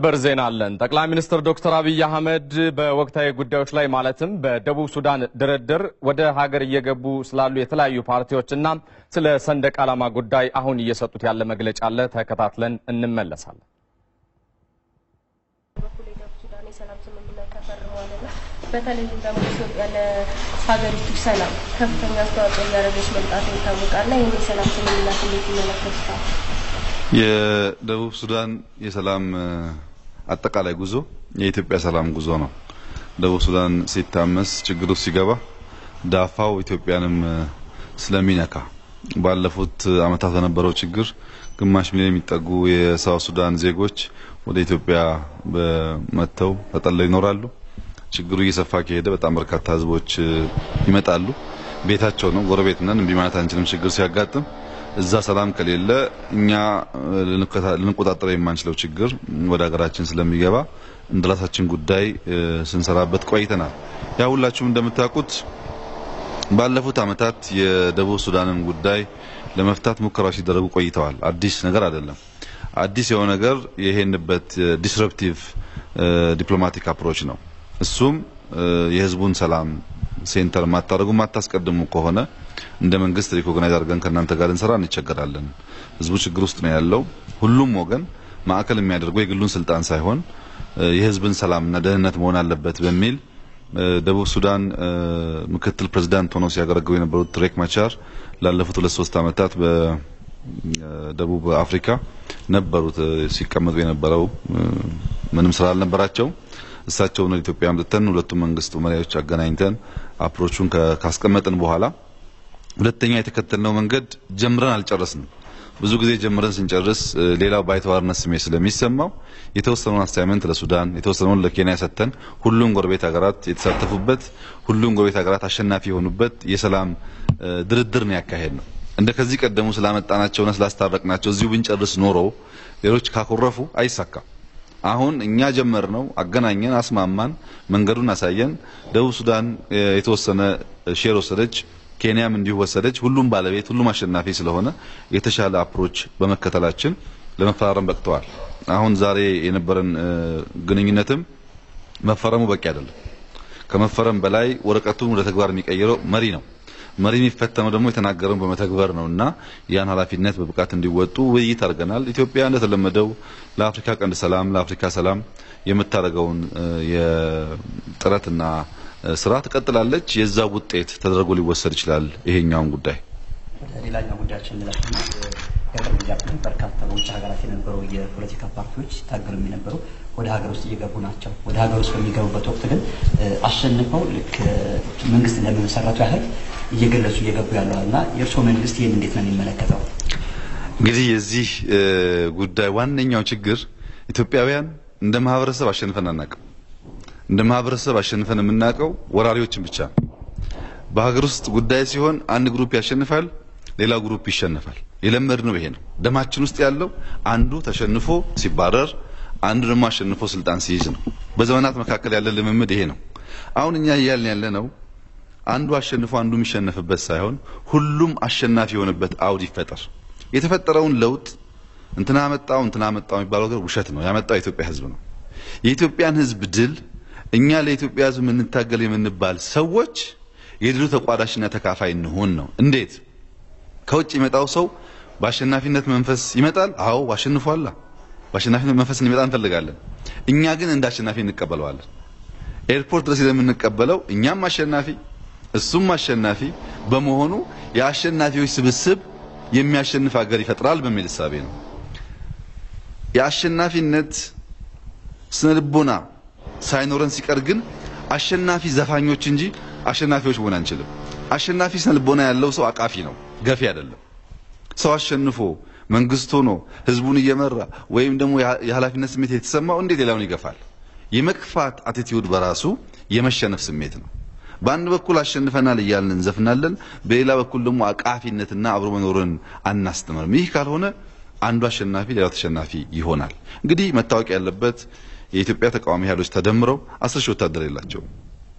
በር ዜና አለን። ጠቅላይ ሚኒስትር ዶክተር አብይ አህመድ በወቅታዊ ጉዳዮች ላይ ማለትም በደቡብ ሱዳን ድርድር ወደ ሀገር እየገቡ ስላሉ የተለያዩ ፓርቲዎችና ስለ ሰንደቅ ዓላማ ጉዳይ አሁን እየሰጡት ያለ መግለጫ አለ። ተከታትለን እንመለሳለን። በተለይም ደግሞ ኢትዮጵያ ለሀገሪቱ ሰላም ከፍተኛ አስተዋጽኦ እያደረገች መምጣቱ ይታወቃልና ይህን የሰላም ስምምነት እንዴት ይመለከቱታል? የደቡብ ሱዳን የሰላም አጠቃላይ ጉዞ የኢትዮጵያ ሰላም ጉዞ ነው። ደቡብ ሱዳን ሲታመስ ችግር ውስጥ ሲገባ ዳፋው ኢትዮጵያንም ስለሚነካ ባለፉት ዓመታት በነበረው ችግር ግማሽ ሚሊዮን የሚጠጉ የሳውት ሱዳን ዜጎች ወደ ኢትዮጵያ መጥተው ተጠልለው ይኖራሉ። ችግሩ እየሰፋ ከሄደ በጣም በርካታ ህዝቦች ይመጣሉ። ቤታቸው ነው፣ ጎረቤት ነን፣ እምቢ ማለት አንችልም። ችግር ሲያጋጥም እዛ ሰላም ከሌለ እኛ ልንቆጣጠረው የማንችለው ችግር ወደ ሀገራችን ስለሚገባ እንደ ራሳችን ጉዳይ ስንሰራበት ቆይተናል። ያ ሁላችሁም እንደምታውቁት ባለፉት ዓመታት የደቡብ ሱዳንን ጉዳይ ለመፍታት ሙከራዎች ሲደረጉ ቆይተዋል። አዲስ ነገር አይደለም። አዲስ የሆነ ነገር የሄንበት ዲስረፕቲቭ ዲፕሎማቲክ አፕሮች ነው። እሱም የህዝቡን ሰላም ሴንተር ማታደርጉ ማታስቀድሙ ከሆነ እንደ መንግስት ሪኮግናይዝ አድርገን ከእናንተ ጋር እንሰራ እንቸገራለን። ህዝቡ ችግር ውስጥ ነው ያለው። ሁሉም ወገን ማዕከል የሚያደርገው የግሉን ስልጣን ሳይሆን የህዝብን ሰላምና ደህንነት መሆን አለበት በሚል ደቡብ ሱዳን ምክትል ፕሬዝዳንት ሆነው ሲያገለግሉ የነበሩት ሬክ ማቻር ላለፉት ሁለት ሶስት ዓመታት በደቡብ አፍሪካ ነበሩት ሲቀመጡ የነበረው ምንም ስራ አልነበራቸው። እሳቸውን ወደ ኢትዮጵያ አምጥተን ሁለቱም መንግስት መሪዎች አገናኝተን አፕሮቹን ካስቀመጥን በኋላ ሁለተኛ የተከተልነው መንገድ ጀምረን አልጨረስንም። ብዙ ጊዜ ጀምረን ስንጨርስ ሌላው ባይተዋርነት ስሜት ስለሚሰማው የተወሰነውን አሳይመንት ለሱዳን የተወሰነውን ለኬንያ ሰጥተን ሁሉም ጎረቤት ሀገራት የተሳተፉበት ሁሉም ጎረቤት ሀገራት አሸናፊ የሆኑበት የሰላም ድርድር ነው ያካሄድ ነው። እንደ ከዚህ ቀደሙ ስላመጣናቸውና ስላስታረቅናቸው እዚሁ ብንጨርስ ኖሮ ሌሎች ካኮረፉ አይሳካም። አሁን እኛ ጀመር ነው አገናኘን፣ አስማማን፣ መንገዱን አሳየን። ደቡብ ሱዳን የተወሰነ ሼር ወሰደች፣ ኬንያም እንዲሁ ወሰደች። ሁሉም ባለቤት ሁሉም አሸናፊ ስለሆነ የተሻለ አፕሮች በመከተላችን ለመፈራረም በቅተዋል። አሁን ዛሬ የነበረን ግንኙነትም መፈረሙ በቂ አይደለም። ከመፈረም በላይ ወረቀቱን ወደ ተግባር የሚቀይረው መሪ ነው። መሪ የሚፈተነው ደግሞ የተናገረውን በመተግበር ነው እና ያን ኃላፊነት በብቃት እንዲወጡ ውይይት አድርገናል። ኢትዮጵያ እንደተለመደው ለአፍሪካ ቀንድ ሰላም፣ ለአፍሪካ ሰላም የምታደርገውን የጥረትና ስራ ትቀጥላለች። የዛ ውጤት ተደርጎ ሊወሰድ ይችላል። ይሄኛውን ጉዳይ ሌላኛው ጉዳያችን እንላችና የቅርብ ጊዜያት በርካታ በውጭ ሀገራት የነበሩ የፖለቲካ ፓርቲዎች ሲታገሉ የነበሩ ወደ ሀገር ውስጥ እየገቡ ናቸው። ወደ ሀገር ውስጥ በሚገቡበት ወቅት ግን አሸንፈው ልክ መንግስት እንደመሰረቱ ያህል እየገለጹ እየገቡ ያለዋል እና የእርስዎ መንግስት ይህን እንዴት ነው የሚመለከተው? እንግዲህ የዚህ ጉዳይ ዋነኛው ችግር ኢትዮጵያውያን እንደ ማህበረሰብ አሸንፈን አናውቅም። እንደ ማህበረሰብ አሸንፈን የምናውቀው ወራሪዎችን ብቻ ነው። በሀገር ውስጥ ጉዳይ ሲሆን አንድ ግሩፕ ያሸንፋል፣ ሌላው ግሩፕ ይሸነፋል። የለመድነው ይሄ ነው። ደማችን ውስጥ ያለው አንዱ ተሸንፎ ሲባረር፣ አንዱ ደግሞ አሸንፎ ስልጣን ሲይዝ ነው። በዘመናት መካከል ያለ ልምምድ ይሄ ነው። አሁን እኛ እያልን ያለ ነው አንዱ አሸንፎ አንዱ የሚሸነፍበት ሳይሆን ሁሉም አሸናፊ የሆነበት አውድ ይፈጠር። የተፈጠረውን ለውጥ እንትና መጣው እንትና መጣው የሚባለው ነገር ውሸት ነው። ያመጣው የኢትዮጵያ ሕዝብ ነው። የኢትዮጵያን ሕዝብ ድል እኛ ለኢትዮጵያ ሕዝብ የምንታገል የምንባል ሰዎች የድሉ ተቋዳሽና ተካፋይ እንሆን ነው። እንዴት? ከውጭ የመጣው ሰው በአሸናፊነት መንፈስ ይመጣል። አዎ አሸንፏላ። በአሸናፊነት መንፈስ እንዲመጣ እንፈልጋለን። እኛ ግን እንደ አሸናፊ እንቀበለዋለን። ኤርፖርት ድረስ የምንቀበለው እኛም አሸናፊ እሱም አሸናፊ በመሆኑ የአሸናፊዎች ስብስብ የሚያሸንፍ ሀገር ይፈጥራል በሚል እሳቤ ነው። የአሸናፊነት ስነልቦና ሳይኖረን ሲቀር ግን አሸናፊ ዘፋኞች እንጂ አሸናፊዎች መሆን አንችልም። አሸናፊ ስነልቦና ያለው ሰው አቃፊ ነው፣ ገፊ አይደለም። ሰው አሸንፎ መንግስት ሆኖ ህዝቡን እየመራ ወይም ደግሞ የኃላፊነት ስሜት የተሰማው እንዴት ሌላውን ይገፋል? የመግፋት አቲቲዩድ በራሱ የመሸነፍ ስሜት ነው። በአንድ በኩል አሸንፈናል እያልን እንዘፍናለን፣ በሌላ በኩል ደግሞ አቃፊነትና አብሮ መኖርን አናስተምርም። ይህ ካልሆነ አንዱ አሸናፊ ሌላው ተሸናፊ ይሆናል። እንግዲህ መታወቅ ያለበት የኢትዮጵያ ተቃዋሚ ኃይሎች ተደምረው አስር ሺህ ወታደር የላቸውም።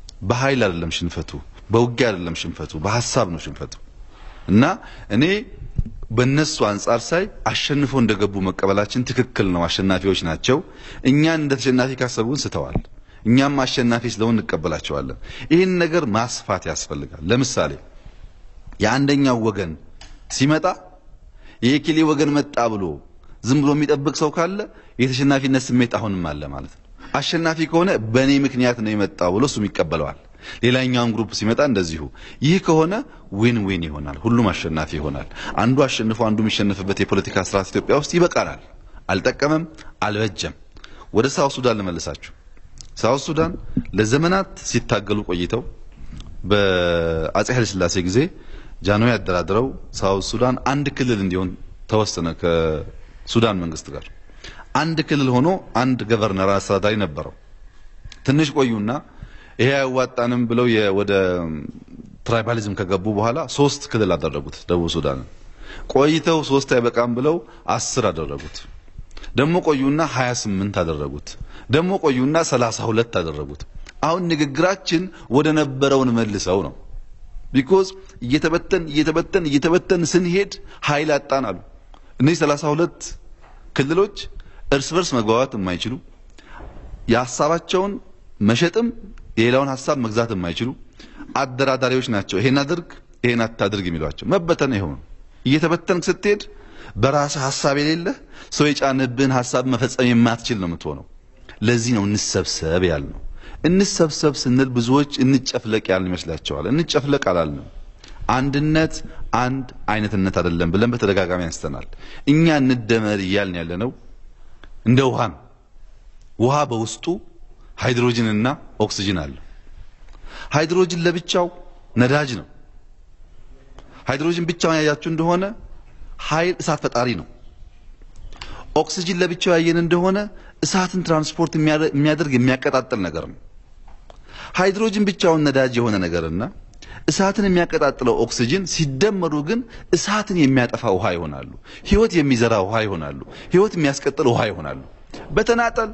በኃይል አይደለም ሽንፈቱ፣ በውጊያ አይደለም ሽንፈቱ፣ በሀሳብ ነው ሽንፈቱ። እና እኔ በእነሱ አንጻር ሳይ አሸንፈው እንደገቡ መቀበላችን ትክክል ነው። አሸናፊዎች ናቸው። እኛን እንደ ተሸናፊ ካሰቡን ስተዋል። እኛም አሸናፊ ስለሆን እንቀበላቸዋለን። ይህን ነገር ማስፋት ያስፈልጋል። ለምሳሌ የአንደኛው ወገን ሲመጣ የኬሌ ወገን መጣ ብሎ ዝም ብሎ የሚጠብቅ ሰው ካለ የተሸናፊነት ስሜት አሁንም አለ ማለት ነው። አሸናፊ ከሆነ በእኔ ምክንያት ነው የመጣው ብሎ እሱም ይቀበለዋል። ሌላኛውም ግሩፕ ሲመጣ እንደዚሁ። ይህ ከሆነ ዊን ዊን ይሆናል፣ ሁሉም አሸናፊ ይሆናል። አንዱ አሸንፎ አንዱ የሚሸነፍበት የፖለቲካ ስርዓት ኢትዮጵያ ውስጥ ይበቃናል። አልጠቀመም፣ አልበጀም። ወደ ሳውት ሱዳን ልመልሳችሁ። ሳውት ሱዳን ለዘመናት ሲታገሉ ቆይተው በአጼ ኃይለ ሥላሴ ጊዜ ጃንሆይ ያደራድረው ሳውት ሱዳን አንድ ክልል እንዲሆን ተወሰነ ከሱዳን መንግስት ጋር። አንድ ክልል ሆኖ አንድ ገቨርነር አስተዳዳሪ ነበረው። ትንሽ ቆዩና ይሄ አያዋጣንም ብለው ወደ ትራይባሊዝም ከገቡ በኋላ ሶስት ክልል አደረጉት ደቡብ ሱዳንን። ቆይተው ሶስት አይበቃም ብለው አስር አደረጉት። ደግሞ ቆዩና 28 አደረጉት። ደግሞ ቆዩና 32 አደረጉት። አሁን ንግግራችን ወደ ነበረውን መልሰው ነው። ቢኮዝ እየተበተን እየተበተን እየተበተን ስንሄድ ኃይል አጣን አሉ። እነዚህ 32 ክልሎች እርስ በርስ መግባባት የማይችሉ የሀሳባቸውን መሸጥም የሌላውን ሀሳብ መግዛት የማይችሉ አደራዳሪዎች ናቸው። ይሄን አድርግ ይሄን አታድርግ የሚሏቸው መበተን ይሆን እየተበተንክ ስትሄድ በራስህ ሀሳብ የሌለህ ሰው የጫንብህን ሀሳብ መፈጸም የማትችል ነው የምትሆነው። ለዚህ ነው እንሰብሰብ ያልነው። እንሰብሰብ ስንል ብዙዎች እንጨፍለቅ ያልን ይመስላቸዋል። እንጨፍለቅ አላልንም። አንድነት አንድ አይነትነት አይደለም ብለን በተደጋጋሚ አንስተናል። እኛ እንደመር እያልን ያለ ነው እንደ ውሃ ነው። ውሃ በውስጡ ሃይድሮጅን እና ኦክሲጅን አለው። ሃይድሮጅን ለብቻው ነዳጅ ነው። ሃይድሮጅን ብቻውን ያያችሁ እንደሆነ ኃይል እሳት ፈጣሪ ነው። ኦክሲጅን ለብቻው ያየን እንደሆነ እሳትን ትራንስፖርት የሚያደርግ የሚያቀጣጥል ነገር ነው። ሃይድሮጅን ብቻውን ነዳጅ የሆነ ነገርና እሳትን የሚያቀጣጥለው ኦክሲጅን ሲደመሩ ግን እሳትን የሚያጠፋ ውሃ ይሆናሉ። ህይወት የሚዘራ ውሃ ይሆናሉ። ህይወት የሚያስቀጥል ውሃ ይሆናሉ። በተናጠል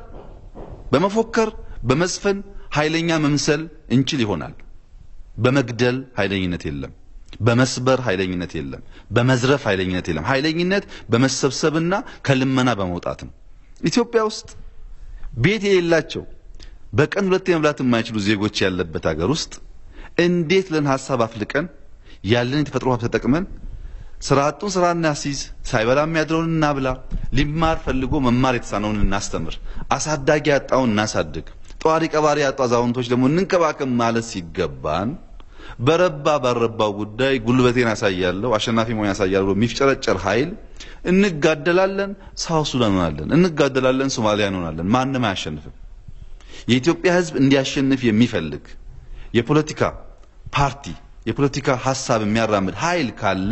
በመፎከር በመዝፈን ኃይለኛ መምሰል እንችል ይሆናል። በመግደል ኃይለኝነት የለም። በመስበር ኃይለኝነት የለም። በመዝረፍ ኃይለኝነት የለም። ኃይለኝነት በመሰብሰብና ከልመና በመውጣት ነው። ኢትዮጵያ ውስጥ ቤት የሌላቸው በቀን ሁለቴ መብላት የማይችሉ ዜጎች ያለበት ሀገር ውስጥ እንዴት ለን ሀሳብ አፍልቀን ያለን የተፈጥሮ ሀብት ተጠቅመን ስራ አጡን ስራ እናስይዝ፣ ሳይበላ የሚያድረውን እናብላ፣ ሊማር ፈልጎ መማር የተሳነውን እናስተምር፣ አሳዳጊ ያጣውን እናሳድግ፣ ጠዋሪ ቀባሪ ያጡ አዛውንቶች ደግሞ እንንከባከብ ማለት ሲገባን በረባ ባረባው ጉዳይ ጉልበቴን ያሳያለሁ አሸናፊ መሆን ያሳያለሁ ብሎ የሚፍጨረጨር ኃይል እንጋደላለን። ሳውት ሱዳን እንሆናለን፣ እንጋደላለን፣ ሶማሊያ እንሆናለን። ማንም አያሸንፍም። የኢትዮጵያ ሕዝብ እንዲያሸንፍ የሚፈልግ የፖለቲካ ፓርቲ የፖለቲካ ሀሳብ የሚያራምድ ኃይል ካለ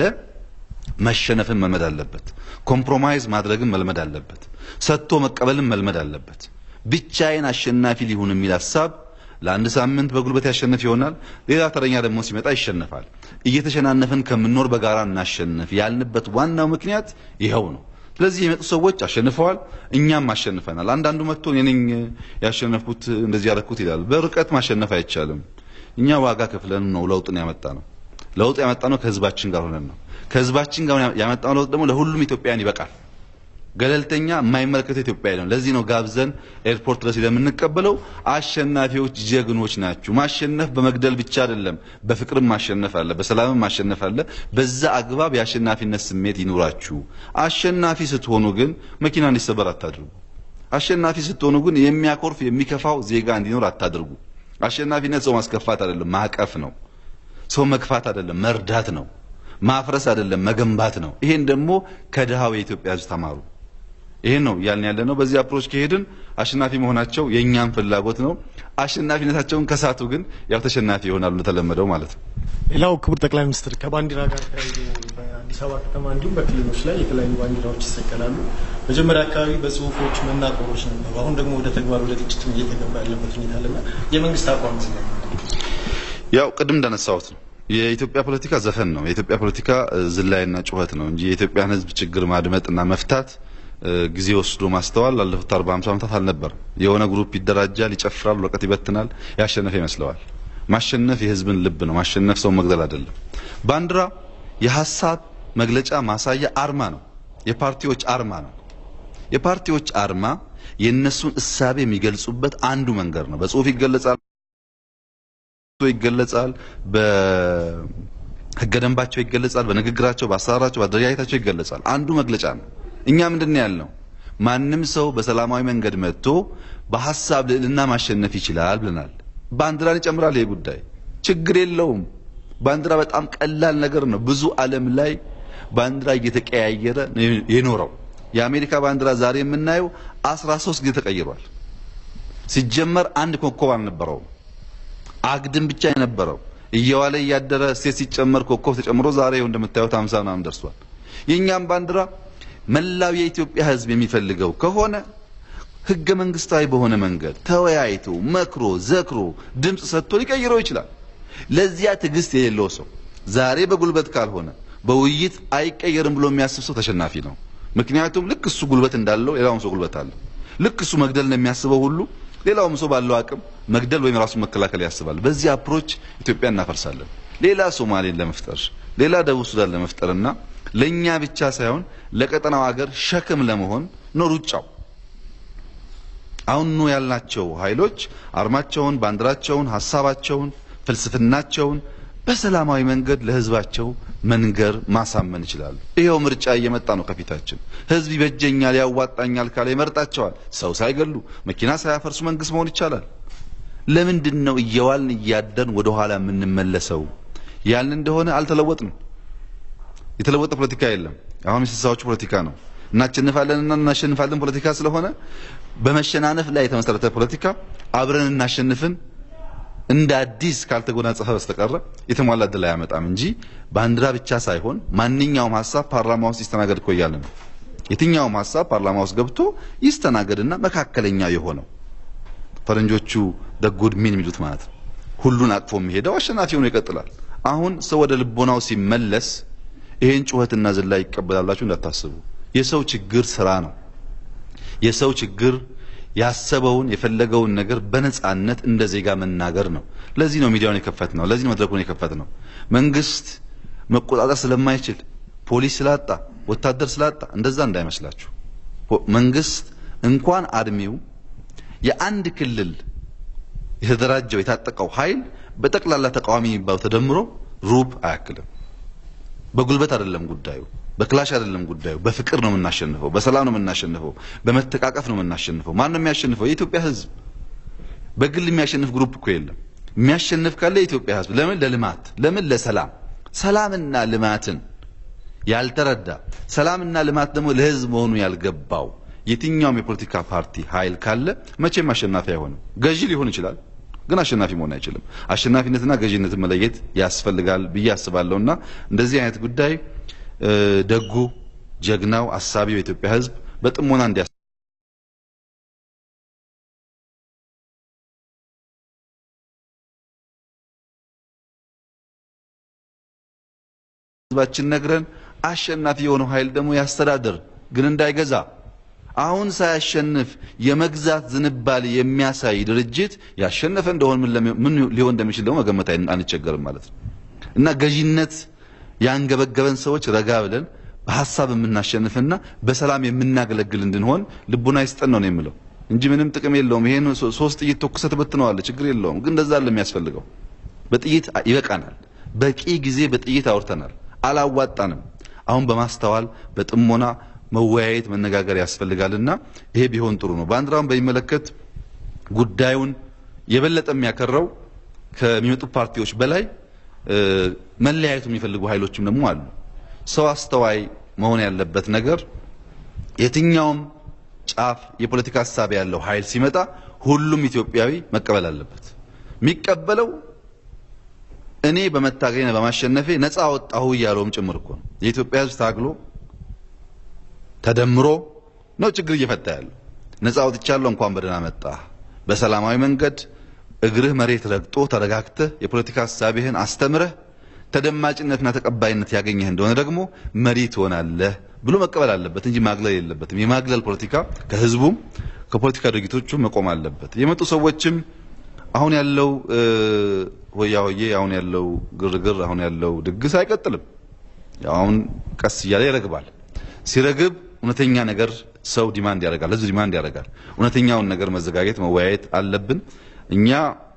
መሸነፍን መልመድ አለበት። ኮምፕሮማይዝ ማድረግን መልመድ አለበት። ሰጥቶ መቀበልን መልመድ አለበት። ብቻዬን አሸናፊ ሊሆን የሚል ሀሳብ ለአንድ ሳምንት በጉልበት ያሸንፍ ይሆናል። ሌላ ተረኛ ደግሞ ሲመጣ ይሸነፋል። እየተሸናነፍን ከምንኖር በጋራ እናሸንፍ ያልንበት ዋናው ምክንያት ይኸው ነው። ስለዚህ የመጡ ሰዎች አሸንፈዋል፣ እኛም አሸንፈናል። አንዳንዱ መጥቶ እኔ ነኝ ያሸነፍኩት እንደዚህ ያደረኩት ይላል። በርቀት ማሸነፍ አይቻልም። እኛ ዋጋ ከፍለን ነው ለውጥን ያመጣ ነው። ለውጥ ያመጣ ነው ከህዝባችን ጋር ሆነን ነው። ከህዝባችን ጋር ያመጣው ለውጥ ደግሞ ለሁሉም ኢትዮጵያውያን ይበቃል። ገለልተኛ የማይመለከተው ኢትዮጵያ ነው። ለዚህ ነው ጋብዘን ኤርፖርት ድረስ የምንቀበለው። አሸናፊዎች ጀግኖች ናችሁ። ማሸነፍ በመግደል ብቻ አይደለም፣ በፍቅርም ማሸነፍ አለ፣ በሰላምም ማሸነፍ አለ። በዛ አግባብ የአሸናፊነት ስሜት ይኑራችሁ። አሸናፊ ስትሆኑ ግን መኪና እንዲሰበር አታድርጉ። አሸናፊ ስትሆኑ ግን የሚያኮርፍ የሚከፋው ዜጋ እንዲኖር አታድርጉ። አሸናፊነት ሰው ማስከፋት አይደለም፣ ማቀፍ ነው። ሰው መግፋት አይደለም፣ መርዳት ነው። ማፍረስ አይደለም፣ መገንባት ነው። ይሄን ደግሞ ከድሃው የኢትዮጵያ ሕዝብ ተማሩ። ይሄን ነው እያልን ያለ ነው። በዚህ አፕሮች ከሄድን አሸናፊ መሆናቸው የእኛም ፍላጎት ነው። አሸናፊነታቸውን ከሳቱ ግን ያው ተሸናፊ ይሆናሉ እንደተለመደው ማለት ነው። ሌላው ክቡር ጠቅላይ ሚኒስትር ከባንዲራ ጋር ተያይዞ በአዲስ አበባ ከተማ እንዲሁም በክልሎች ላይ የተለያዩ ባንዲራዎች ይሰቀላሉ። መጀመሪያ አካባቢ በጽሁፎች መናቆሮች ነበሩ። አሁን ደግሞ ወደ ተግባር ወደ ግጭት እየተገባ ያለበት ሁኔታ አለና የመንግስት አቋም ስለ ያው ቅድም እንዳነሳሁት ነው የኢትዮጵያ ፖለቲካ ዘፈን ነው። የኢትዮጵያ ፖለቲካ ዝላይና ጩኸት ነው እንጂ የኢትዮጵያን ሕዝብ ችግር ማድመጥና መፍታት ጊዜ ወስዶ ማስተዋል ላለፉት 40 50 ዓመታት አልነበረም። የሆነ ግሩፕ ይደራጃል፣ ይጨፍራል፣ ወረቀት ይበትናል፣ ያሸነፈ ይመስለዋል። ማሸነፍ የህዝብን ልብ ነው። ማሸነፍ ሰው መግደል አይደለም። ባንዲራ የሀሳብ መግለጫ ማሳያ አርማ ነው። የፓርቲዎች አርማ ነው። የፓርቲዎች አርማ የእነሱን እሳቤ የሚገልጹበት አንዱ መንገድ ነው። በጽሁፍ ይገለጻል ይገለጻል በህገ ደንባቸው ይገለጻል፣ በንግግራቸው፣ በአሰራራቸው፣ በአደረጃጀታቸው ይገለጻል። አንዱ መግለጫ ነው። እኛ ምንድን ነው ያልነው? ማንም ሰው በሰላማዊ መንገድ መጥቶ በሀሳብ ልዕልና ማሸነፍ ይችላል ብለናል። ባንዲራን ይጨምራል። ይሄ ጉዳይ ችግር የለውም። ባንዲራ በጣም ቀላል ነገር ነው። ብዙ ዓለም ላይ ባንዲራ እየተቀያየረ ነው የኖረው። የአሜሪካ ባንዲራ ዛሬ የምናየው 13 ጊዜ ተቀይሯል። ሲጀመር አንድ ኮከብ አልነበረውም። አግድም ብቻ የነበረው እየዋለ እያደረ እሴት ሲጨመር ኮከብ ተጨምሮ ዛሬ ይኸው እንደምታዩት 50 ምናምን ደርሷል። የእኛም ባንዲራ መላው የኢትዮጵያ ሕዝብ የሚፈልገው ከሆነ ህገ መንግስታዊ በሆነ መንገድ ተወያይቶ መክሮ ዘክሮ ድምፅ ሰጥቶ ሊቀይረው ይችላል። ለዚያ ትዕግስት የሌለው ሰው ዛሬ በጉልበት ካልሆነ በውይይት አይቀየርም ብሎ የሚያስብ ሰው ተሸናፊ ነው። ምክንያቱም ልክ እሱ ጉልበት እንዳለው ሌላውም ሰው ጉልበት አለው። ልክ እሱ መግደል ነው የሚያስበው ሁሉ ሌላውም ሰው ባለው አቅም መግደል ወይም ራሱን መከላከል ያስባል። በዚህ አፕሮች ኢትዮጵያ እናፈርሳለን። ሌላ ሶማሌን ለመፍጠር ሌላ ደቡብ ሱዳን ለመፍጠርና ለኛ ብቻ ሳይሆን ለቀጠናው ሀገር ሸክም ለመሆን ነው ሩጫው። አሁን ነው ያልናቸው ኃይሎች አርማቸውን፣ ባንዲራቸውን፣ ሀሳባቸውን፣ ፍልስፍናቸውን በሰላማዊ መንገድ ለህዝባቸው መንገር ማሳመን ይችላሉ። ይሄው ምርጫ እየመጣ ነው ከፊታችን። ህዝብ ይበጀኛል፣ ያዋጣኛል ካለ ይመርጣቸዋል። ሰው ሳይገሉ መኪና ሳያፈርሱ መንግስት መሆን ይቻላል። ለምንድን ነው እየዋልን እያደርን ወደ ኋላ የምንመለሰው? ያልን እንደሆነ አልተለወጥንም። የተለወጠ ፖለቲካ የለም። አሁን የስልሳዎቹ ፖለቲካ ነው። እናሸንፋለንና እናሸንፋለን ፖለቲካ ስለሆነ በመሸናነፍ ላይ የተመሰረተ ፖለቲካ አብረን እናሸንፍን እንደ አዲስ ካልተጎናጸፈ በስተቀረ የተሟላ ድል አያመጣም እንጂ ባንዲራ ብቻ ሳይሆን ማንኛውም ሀሳብ ፓርላማ ውስጥ ይስተናገድ እኮ እያለ ነው። የትኛውም ሀሳብ ፓርላማ ውስጥ ገብቶ ይስተናገድና መካከለኛ የሆነው ፈረንጆቹ ደጉድ ሚን የሚሉት ማለት ነው ሁሉን አቅፎ የሚሄደው አሸናፊ ሆኖ ይቀጥላል። አሁን ሰው ወደ ልቦናው ሲመለስ ይሄን ጩኸትና ዝላይ ይቀበላላችሁ እንዳታስቡ። የሰው ችግር ስራ ነው። የሰው ችግር ያሰበውን የፈለገውን ነገር በነጻነት እንደ ዜጋ መናገር ነው። ለዚህ ነው ሚዲያውን የከፈት ነው። ለዚህ ነው መድረኩን የከፈት ነው። መንግስት መቆጣጠር ስለማይችል ፖሊስ ስላጣ፣ ወታደር ስላጣ እንደዛ እንዳይመስላችሁ። መንግስት እንኳን አድሜው የአንድ ክልል የተደራጀው የታጠቀው ኃይል በጠቅላላ ተቃዋሚ የሚባለው ተደምሮ ሩብ አያክልም። በጉልበት አይደለም ጉዳዩ፣ በክላሽ አይደለም ጉዳዩ። በፍቅር ነው የምናሸንፈው፣ በሰላም ነው የምናሸንፈው፣ በመተቃቀፍ ነው የምናሸንፈው። ማን ነው የሚያሸንፈው? የኢትዮጵያ ሕዝብ። በግል የሚያሸንፍ ግሩፕ እኮ የለም። የሚያሸንፍ ካለ የኢትዮጵያ ሕዝብ። ለምን? ለልማት። ለምን? ለሰላም። ሰላምና ልማትን ያልተረዳ ሰላምና ልማት ደግሞ ለሕዝብ መሆኑ ያልገባው የትኛውም የፖለቲካ ፓርቲ ኃይል ካለ መቼም አሸናፊ አይሆንም። ገዢ ሊሆን ይችላል ግን አሸናፊ መሆን አይችልም። አሸናፊነትና ገዢነትን መለየት ያስፈልጋል ብዬ አስባለሁና እንደዚህ አይነት ጉዳይ ደጉ ጀግናው አሳቢው የኢትዮጵያ ሕዝብ በጥሞና እንዲያ ህዝባችን ነግረን አሸናፊ የሆነው ኃይል ደግሞ ያስተዳድር ግን እንዳይገዛ አሁን ሳያሸንፍ የመግዛት ዝንባሌ የሚያሳይ ድርጅት ያሸነፈ እንደሆነ ምን ሊሆን እንደሚችል ደግሞ መገመት አንቸገርም ማለት ነው እና ገዢነት ያንገበገበን ሰዎች ረጋ ብለን በሀሳብ የምናሸንፍና በሰላም የምናገለግል እንድንሆን ልቡና ይስጠን ነው የምለው እንጂ ምንም ጥቅም የለውም። ይሄን ሶስት ጥይት ተኩሰህ ትበትነዋለህ፣ ችግር የለውም። ግን እንደዛ አለ የሚያስፈልገው በጥይት ይበቃናል። በቂ ጊዜ በጥይት አውርተናል፣ አላዋጣንም። አሁን በማስተዋል በጥሞና መወያየት መነጋገር ያስፈልጋልና ይሄ ቢሆን ጥሩ ነው። ባንዲራውን በሚመለከት ጉዳዩን የበለጠ የሚያከረው ከሚመጡ ፓርቲዎች በላይ መለያየቱ የሚፈልጉ ኃይሎችም ደግሞ አሉ። ሰው አስተዋይ መሆን ያለበት ነገር የትኛውም ጫፍ የፖለቲካ ሀሳብ ያለው ኃይል ሲመጣ ሁሉም ኢትዮጵያዊ መቀበል አለበት። የሚቀበለው እኔ በመታገኝ በማሸነፌ ነፃ ወጣሁ እያለውም ጭምር እኮ ነው። የኢትዮጵያ ሕዝብ ታግሎ ተደምሮ ነው ችግር እየፈታ ያለው። ነፃ ወጥቻለሁ እንኳን በደህና መጣህ። በሰላማዊ መንገድ እግርህ መሬት ረግጦ ተረጋግተህ የፖለቲካ ሀሳብህን አስተምረህ ተደማጭነትና ተቀባይነት ያገኘህ እንደሆነ ደግሞ መሪ ትሆናለህ ብሎ መቀበል አለበት እንጂ ማግለል የለበትም። የማግለል ፖለቲካ ከህዝቡም ከፖለቲካ ድርጊቶቹ መቆም አለበት። የመጡ ሰዎችም አሁን ያለው ሆያ ሆዬ፣ አሁን ያለው ግርግር፣ አሁን ያለው ድግስ አይቀጥልም። አሁን ቀስ እያለ ይረግባል። ሲረግብ እውነተኛ ነገር ሰው ዲማንድ ያደርጋል፣ ህዝብ ዲማንድ ያደርጋል። እውነተኛውን ነገር መዘጋጀት መወያየት አለብን። እኛ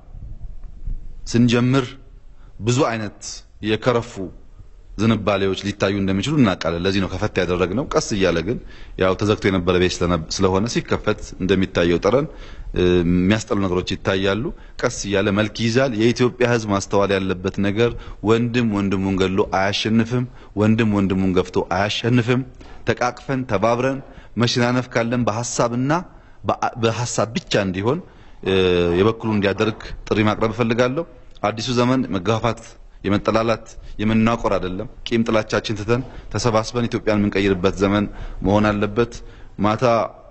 ስንጀምር ብዙ አይነት የከረፉ ዝንባሌዎች ሊታዩ እንደሚችሉ እናውቃለን። ለዚህ ነው ከፈት ያደረግነው። ቀስ እያለ ግን ያው ተዘግቶ የነበረ ቤት ስለሆነ ሲከፈት እንደሚታየው ጠረን የሚያስጠሉ ነገሮች ይታያሉ። ቀስ እያለ መልክ ይይዛል። የኢትዮጵያ ህዝብ ማስተዋል ያለበት ነገር ወንድም ወንድሙን ገድሎ አያሸንፍም። ወንድም ወንድሙን ገፍቶ አያሸንፍም። ተቃቅፈን ተባብረን መሸናነፍ ካለን በሀሳብና በሀሳብ ብቻ እንዲሆን የበኩሉ እንዲያደርግ ጥሪ ማቅረብ እፈልጋለሁ። አዲሱ ዘመን መገፋፋት፣ የመጠላላት፣ የመናቆር አይደለም። ቂም ጥላቻችን ትተን ተሰባስበን ኢትዮጵያን የምንቀይርበት ዘመን መሆን አለበት። ማታ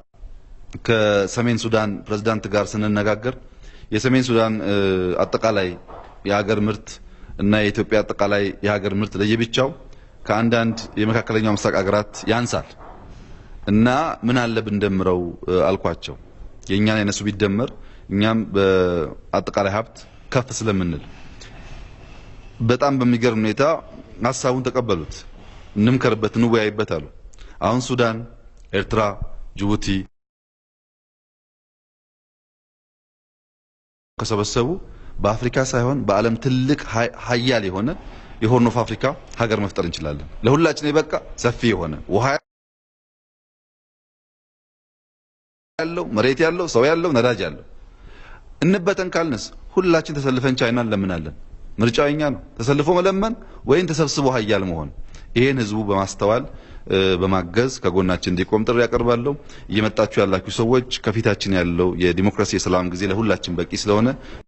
ከሰሜን ሱዳን ፕሬዝዳንት ጋር ስንነጋገር የሰሜን ሱዳን አጠቃላይ የሀገር ምርት እና የኢትዮጵያ አጠቃላይ የሀገር ምርት ለየብቻው ከአንዳንድ የመካከለኛው ምስራቅ ሀገራት ያንሳል እና ምን አለ ብንደምረው አልኳቸው። የእኛን የነሱ ቢደመር እኛም በአጠቃላይ ሀብት ከፍ ስለምንል በጣም በሚገርም ሁኔታ ሀሳቡን ተቀበሉት። እንምከርበት፣ እንወያይበት አሉ። አሁን ሱዳን፣ ኤርትራ፣ ጅቡቲ ከሰበሰቡ በአፍሪካ ሳይሆን በዓለም ትልቅ ሀያል የሆነ የሆርን ኦፍ አፍሪካ ሀገር መፍጠር እንችላለን። ለሁላችን የበቃ ሰፊ የሆነ ውሃ ያለው መሬት ያለው ሰው ያለው ነዳጅ ያለው እንበተን ካልንስ ሁላችን ተሰልፈን ቻይና እንለምናለን። ምርጫው የኛ ነው። ተሰልፎ መለመን ወይም ተሰብስቦ ሀያል መሆን። ይሄን ህዝቡ በማስተዋል በማገዝ ከጎናችን እንዲቆም ጥሪ ያቀርባለሁ። እየመጣችሁ ያላችሁ ሰዎች ከፊታችን ያለው የዲሞክራሲ የሰላም ጊዜ ለሁላችን በቂ ስለሆነ